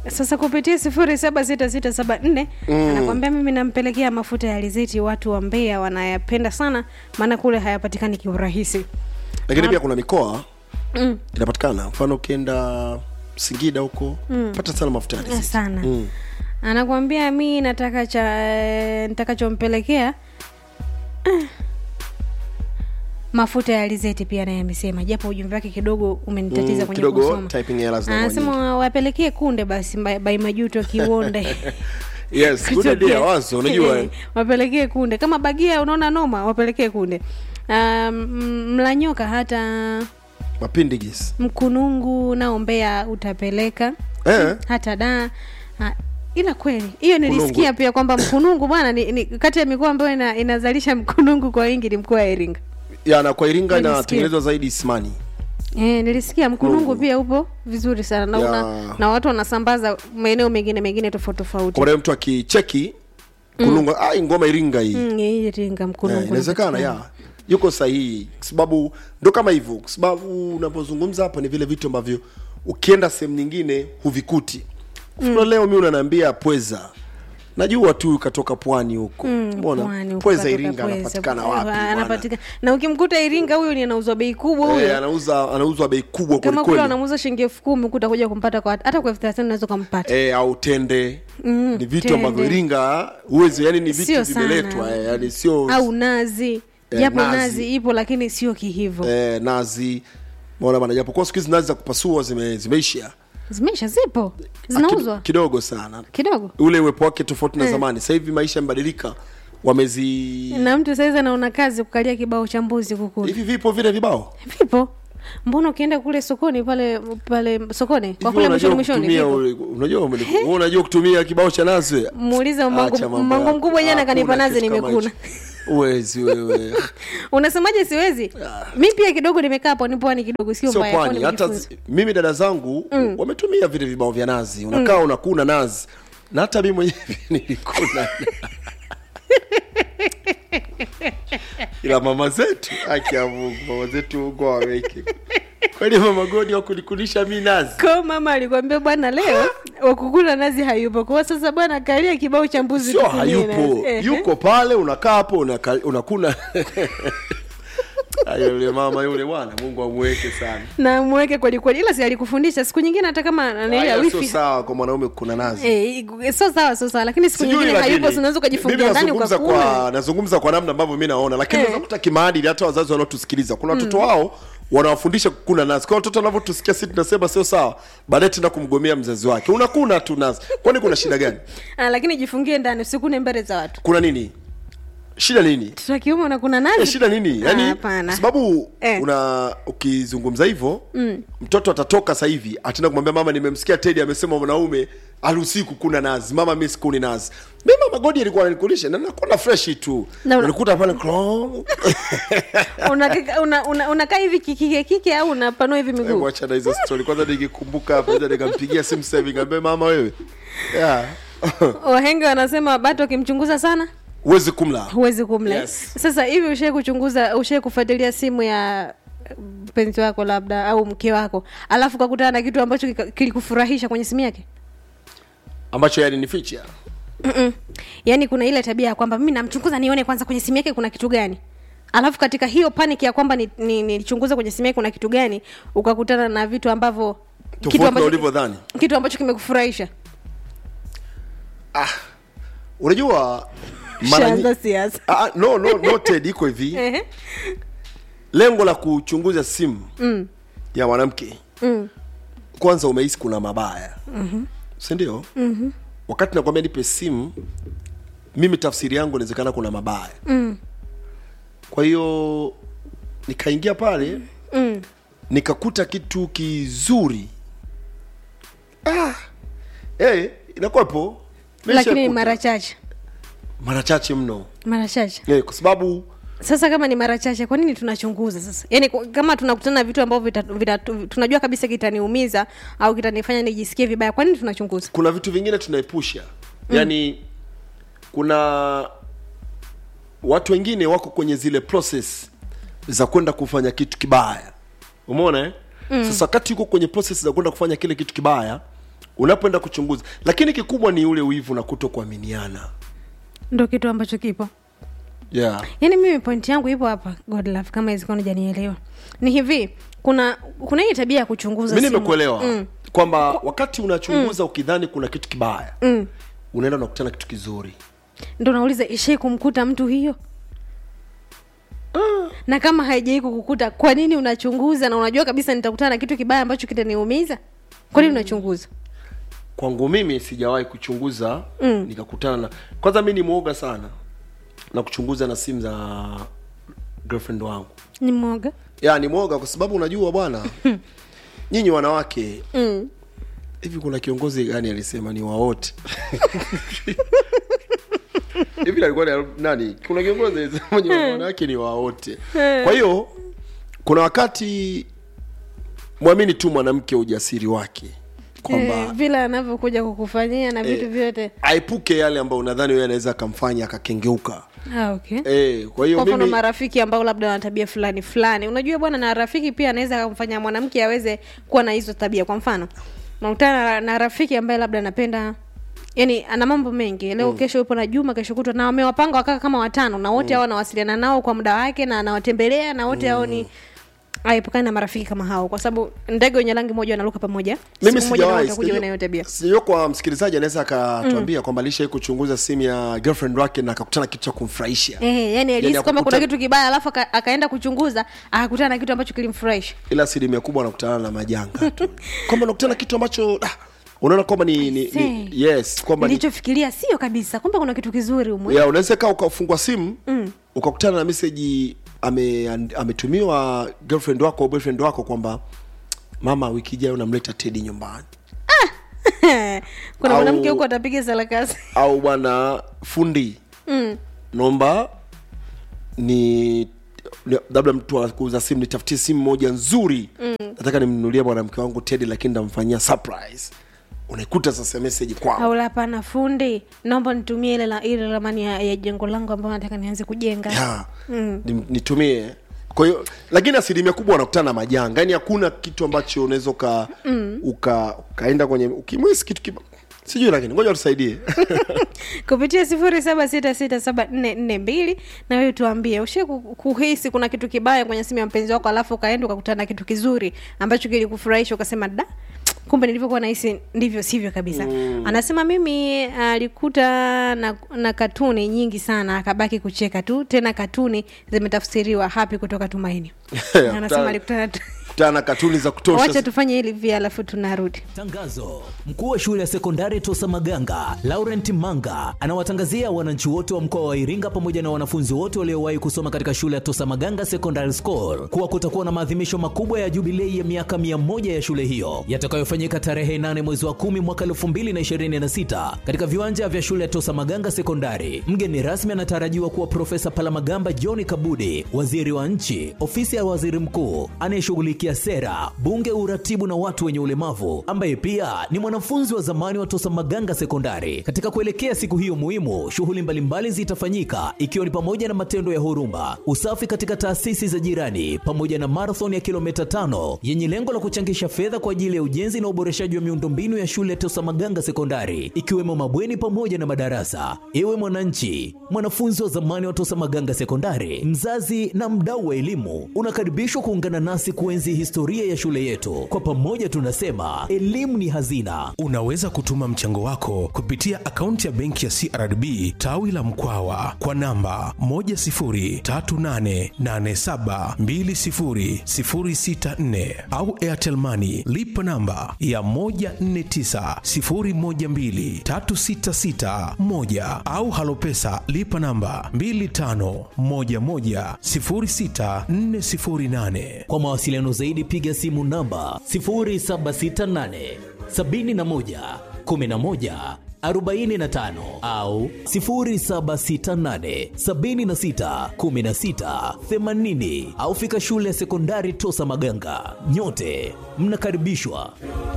sasa kupitia sifuri saba sita sita saba nne anakwambia mimi nampelekea mafuta ya alizeti watu wa Mbeya wanayapenda sana maana kule hayapatikani kiurahisi lakini pia kuna mikoa mm. inapatikana mfano ukienda singida huko pata sana mafuta ya alizeti. sana Mm. anakwambia mi nataka cha nitakachompelekea ah, mafuta ya alizeti pia naye amesema japo ujumbe wake kidogo umenitatiza Mm, kwenye kidogo kusoma typing errors zinakuwa nyingi. anasema wapelekee kunde basi by, by majuto kiwonde yes good idea wazo unajua Eh, wapelekee kunde kama bagia unaona noma wapelekee kunde um, mlanyoka hata mapindigis mkunungu nao mbea utapeleka eh hata da ha, ila kweli hiyo Mkunungu. nilisikia pia kwamba mkunungu bwana ni, ni kati ya mikoa ambayo ina, inazalisha mkunungu kwa wingi ni mkoa wa iringa ya na kwa iringa Nilisikia. inatengenezwa zaidi ismani E, nilisikia mkunungu Mkunungu. pia upo vizuri sana na, Ya. una, na watu wanasambaza maeneo mengine mengine tofauti tofauti kwa maana mtu akicheki kununga ai ngoma iringa hii Mm, hii iringa mkunungu Eh, inawezekana ya yuko sahihi kwa sababu ndo kama hivyo kwa sababu unapozungumza hapa ni vile vitu ambavyo ukienda sehemu nyingine huvikuti mm. leo mi unaniambia pweza najua tu katoka pwani huko mbona Pwani, huko pweza katoka iringa Pweza. anapatikana Eh, wapi bwana? anapatikana na ukimkuta iringa huyo ni anauzwa bei kubwa huyo Eh, anauza anauzwa bei kubwa kama kule kwelikweli wanamuuza shilingi elfu kumi huku utakuja kumpata kwa hata kwa elfu thelathini unaweza ukampata eh, au tende Mm, ni vitu tende. ambavyo iringa huwezi yani ni Sio vitu sana. vimeletwa eh, yani sio au nazi Eh, japo nazi. nazi. ipo lakini sio kihivo eh, nazi maona bana japokuwa siku hizi nazi za kupasua zime, zimeisha zimeisha zipo Ah, zinauzwa kid- kidogo sana kidogo ule uwepo wake tofauti na zamani sasa hivi maisha yamebadilika wamezi na mtu saizi anaona kazi kukalia kibao cha mbuzi kukula hivi vipo vile vibao vipo mbona ukienda kule sokoni pale pale sokoni kwa Hivi kule unajua mwishoni mwishoni kutumia vipo. ule- unajua umeli- wewe unajua kutumia kibao cha nazi wewe? muulize Acha mangu mambo mangu yako. mkubwa jana kanipa Hakuna nazi kitu kama nimekuna hicho. uwezi wewe unasemaje siwezi mi pia kidogo nimekaa hapo ni pwani kidogo sio sio mbaya pwani kwani hata nimejifunza. zi- mimi dada zangu wametumia vile vibao vya nazi unakaa unakuna nazi na hata mi mwenyewe nilikuna ila mama zetu haki ya mungu mama zetu mungu awaweke kwani mama godi wakunikulisha mi nazi ko mama alikwambia bwana leo wakukula nazi hayupo kwa sasa bwana kalia kibao cha mbuzi sio tukulie hayupo nazi. Ehe. yuko pale unakaa hapo unaka- unakuna Ayo, yule mama yule bwana mungu amweke sana na mweke kweli kweli ila si alikufundisha siku nyingine hata kama nani ya Haya, sio wifi sawa kwa mwanaume kuna nazi Eh, sio sawa sio sawa lakini siku Sijui, nyingine lakini, hayupo si unaweza ukajifungia mimi ndani nazungumza ukakula kwa nazungumza kwa namna ambavyo mi naona lakini Eh. unaweza kuta kimaadili hata wazazi wanaotusikiliza kuna watoto wao wanawafundisha kukuna nazi kwa watoto wanavyotusikia si tunasema sio sawa baadaye tena kumgomea mzazi wake unakuna tu nazi kwani kuna shida gani ah, lakini jifungie ndani usikune mbele za watu kuna nini shida nini mtoto wa kiume unakuna Eh, nazi shida nini Ah, yani hapana. kwa sababu Eh. una ukizungumza hivyo mm. mtoto atatoka sasa hivi ataenda kumwambia mama nimemsikia tedi amesema mwanaume haruhusiwi kukuna nazi mama mi sikuni nazi mi mama godi alikuwa ananikulisha na nakuna freshi tu Na una- unikuta pale klong. unakaa una, una, unakaa hivi kikike kike au unapanua hivi Hebu miguu acha na hizo story kwanza nikikumbuka hapa naweza nikampigia simu sasa hivi nikamwambia mama wewe yeah. wahenga wanasema bato akimchunguza sana huwezi kumla huwezi kumla Yes. sasa hivi ushai kuchunguza ushai kufuatilia simu ya mpenzi wako labda au mke wako alafu kakutana na kitu ambacho kika- kilikufurahisha kwenye simu yake ambacho yani ni feature Mm-mm. yaani kuna ile tabia ya kwamba mimi namchunguza nione kwanza kwenye simu yake kuna kitu gani alafu katika hiyo panic ya kwamba nilichunguza ni, nilichunguza kwenye simu yake kuna kitu gani ukakutana na vitu ambavyo kitu tofauti na ambacho, ulivyodhani kitu ambacho kimekufurahisha ah unajua mara Shaanza nyi- siasa ah, no no no Ted iko hivi Ehe. lengo la kuchunguza simu Mm. ya mwanamke Mm. kwanza umehisi kuna mabaya mm-hmm. sindio mm-hmm. wakati nakwambia nipe simu mimi tafsiri yangu inawezekana kuna mabaya Mm. kwa hiyo nikaingia pale Mm. nikakuta kitu kizuri ah, hey, inakuwepo lakini ni Nimeshakuta. mara chache mara chache mno mara chache hey, kwa sababu sasa kama ni mara chache kwa nini tunachunguza sasa yaani kwa- kama tunakutana na vitu ambavyo vita, vita, tunajua kabisa kitaniumiza au kitanifanya nijisikie vibaya kwa nini tunachunguza kuna vitu vingine tunaepusha yaani kuna watu wengine wako kwenye zile process za kwenda kufanya kitu kibaya umeona eh? mm. sasa wakati yuko kwenye process za kwenda kufanya kile kitu kibaya unapoenda kuchunguza lakini kikubwa ni ule wivu na kuto kuaminiana ndo kitu ambacho kipo yeah. yaani mimi pointi yangu ipo hapa godlove kama izikuwa janielewa ni hivi kuna kuna hii tabia ya kuchunguza mi simu. nimekuelewa mm. kwamba wakati unachunguza ukidhani kuna kitu kibaya mm. unaenda unakutana kitu kizuri ndo nauliza ishai kumkuta mtu hiyo na kama haijai kukukuta kwa nini unachunguza na unajua kabisa nitakutana na kitu kibaya ambacho kitaniumiza kwa nini unachunguza kwangu mimi sijawahi kuchunguza mm. nikakutana na kwanza mi ni mwoga sana na kuchunguza na simu za girlfriend wangu ni mwoga ya ni mwoga kwa sababu unajua bwana nyinyi wanawake mm. hivi kuna kiongozi gani alisema ni wawote hivi alikuwa ni nani kuna kiongozi alisema ni wanawake ni wawote kwa hiyo kuna wakati mwamini tu mwanamke ujasiri wake kwamba eh, vile anavyokuja kukufanyia na vitu Eh, vyote aepuke yale ambayo unadhani wewe anaweza akamfanya akakengeuka ah, okay eh, kwa hiyo kwa mfano mimi marafiki ambao labda wana tabia fulani fulani unajua bwana na rafiki pia anaweza kumfanya mwanamke aweze kuwa na hizo tabia kwa mfano unakutana na, na rafiki ambaye labda anapenda yani ana mambo mengi leo mm. kesho yupo na juma kesho kutwa na wamewapanga wakaa kama watano na wote hao anawasiliana nao kwa muda wake na anawatembelea na wote hao ni aepukane na marafiki kama hao kwa sababu ndege wenye rangi moja wanaruka pamoja mimi Siku moja nao sijawahi watakuja na hiyo tabia sijua kwa msikilizaji anaweza akatuambia kwamba alishai kuchunguza simu ya girlfriend wake na akakutana kitu cha kumfurahisha Eh, yani alihisi kwamba akukuta- kuna kitu kibaya alafu aka- akaenda kuchunguza akakutana na kitu ambacho kilimfurahisha ila asilimia kubwa anakutana na majanga tu kwamba anakutana na kitu ambacho ah, unaona kwamba ni, ni, ni Say. yes kwamba ni, nilichofikiria sio kabisa kumbe kuna kitu kizuri umwe ya unaweza kaa ukafungua simu mm. ukakutana na meseji ame, ametumiwa girlfriend wako au boyfriend wako kwamba mama wiki ijayo unamleta tedi nyumbani kuna Au- mwanamke huko atapiga sarakasi au bwana fundi mm. naomba ni ni- labda mtu wa kuuza simu nitafutie simu moja nzuri mm. nataka nimnunulie mwanamke wangu tedi lakini ndamfanyia surprise unaikuta sasa meseji kwao au hapana fundi naomba nitumie ile la ile ramani ya, ya jengo langu ambayo nataka nianze kujenga ya ni- nitumie kwa hiyo lakini asilimia kubwa wanakutana na majanga yaani hakuna kitu ambacho unaweza uka, mm. uka ukaenda kwenye ukimwisi kitu kiba sijui lakini ngoja tusaidie kupitia sifuri saba sita sita saba nne nne mbili na wewe tuambie ushe kuhisi kuna kitu kibaya kwenye simu ya mpenzi wako alafu ukaenda ukakutana na kitu kizuri ambacho kilikufurahisha ukasema da kumbe nilivyokuwa nahisi ndivyo sivyo kabisa mm. anasema mimi alikuta na, na katuni nyingi sana akabaki kucheka tu tena katuni zimetafsiriwa hapi kutoka tumaini anasema alikutana tu- kutana na katuni za kutosha wacha tufanye hili via alafu tunarudi Tangazo: mkuu wa shule ya sekondari Tosa Maganga Laurent Manga anawatangazia wananchi wote wa mkoa wa Iringa pamoja na wanafunzi wote waliowahi kusoma katika shule ya Tosa Maganga Secondary School kuwa kutakuwa na maadhimisho makubwa ya jubilei ya miaka 100 ya shule hiyo yatakayofanyika tarehe 8 mwezi wa 10 mwaka 2026 katika viwanja vya shule ya Tosa Maganga Sekondari. Mgeni rasmi anatarajiwa kuwa Profesa Palamagamba John Kabudi, waziri wa nchi, ofisi ya waziri mkuu anayeshughulikia sera, bunge, uratibu na watu wenye ulemavu, ambaye pia ni mwanafunzi wa zamani wa Tosa Maganga Sekondari. Katika kuelekea siku hiyo muhimu, shughuli mbalimbali zitafanyika ikiwa ni pamoja na matendo ya huruma, usafi katika taasisi za jirani, pamoja na marathon ya kilomita tano yenye lengo la kuchangisha fedha kwa ajili ya ujenzi na uboreshaji wa miundombinu ya shule ya Tosa Maganga Sekondari, ikiwemo mabweni pamoja na madarasa. Ewe mwananchi, mwanafunzi wa zamani wa Tosa Maganga Sekondari, mzazi na mdau wa elimu, unakaribishwa kuungana nasi kuenzi historia ya shule yetu. Kwa pamoja tunasema elimu ni hazina. Unaweza kutuma mchango wako kupitia akaunti ya benki ya CRDB tawi la Mkwawa kwa namba 10388720064 au Airtel Money lipa namba ya 1490123661 au Halopesa lipa namba 25110648. Kwa mawasiliano zaidi piga simu namba 0768 71 11 45 au 0768 76 16 80 au fika shule ya sekondari Tosa Maganga. Nyote mnakaribishwa.